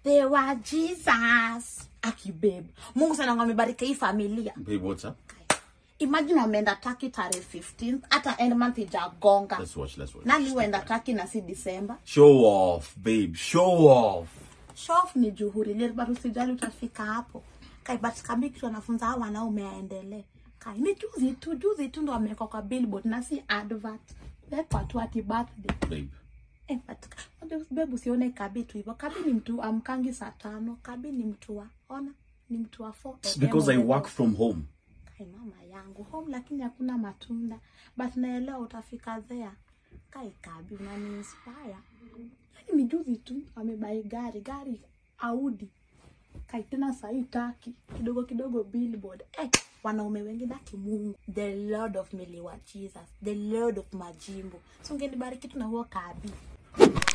they were jesus aki babe mungu sana ngo amebariki hii familia Babe, what's up? imagine wameenda taki tarehe 15 hata end month ijagonga Let's watch, let's watch. nani huenda taki na si disemba Show off, babe. Show off. shof ni juhuri lile but usijali utafika hapo kai but kambi kitu anafunza hao wanaume aendelee kai ni juzi tu juzi tu ndo amewekwa kwa billboard na si advert wekwa tu ati birthday Babe. eh but unajua babe usione kabi tu hivyo kabi ni mtu amkangi saa tano kabi ni mtu wa ona ni mtu wa 4 It's because I work from home. kai mama yangu home lakini hakuna matunda but naelewa utafika there kai kabi unani inspire yani ni juzi tu amebai gari gari audi kai tena sahii taki kidogo kidogo billboard eh, wanaume wengine aki mungu the lord of miliwa jesus the lord of majimbo so ungenibariki tu na huo kabi